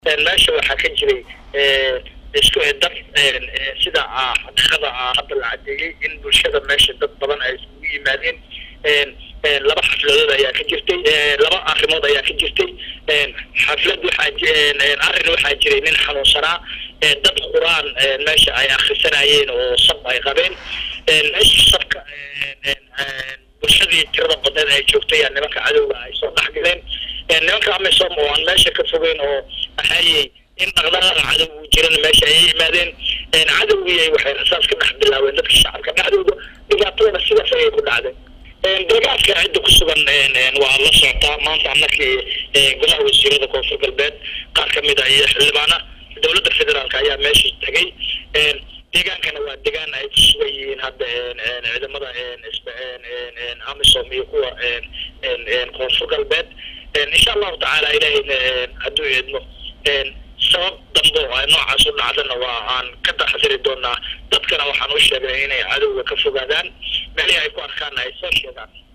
meesha waxaa ka jiray isku dad sida xaqiiqada hadda la cadeeyey in bulshada meesha dad badan ay isugu yimaadeen laba xafladood ayaa ka jirtay laba arrimood ayaa ka jirtay xaflad waxaa arrin waxaa jiray nin xanuunsanaa dad quraan meesha ay akrisanayeen oo sab ay qabeen meesha sabka bulshadii tirada badneed ay joogtay nimanka cadowga ay soo dhex galeen nimanka amisom oo aan meesha ka fogeyn oo axaayey in dhaqdhaqaaqa cadow uu jirana meesha ayay yimaadeen cadowgii waxay rasaas ka dhex bilaabeen dadka shacabka dhexdooda dhibaatadana sidaas ayay ku dhacday deegaanka cidda ku sugan waa la socotaa maanta markii golaha wasiirada koonfur galbeed qaar ka mid a iyo xildhibaana dowladda federaalk ayaa meesha tegay deegaankana waa deegaan ay ku sugan yihiin hadda ciidamada amisom iyo kuwa koonfur galbeed insha allahu tacaala ilahayna hadduu eedmo sabab dambe oo noocaas u dhacdana waa aan ka taxadiri doonaa dadkana waxaan u sheegnay inay cadowga ka fogaadaan meelihii ay ku arkaana ay soo sheegaan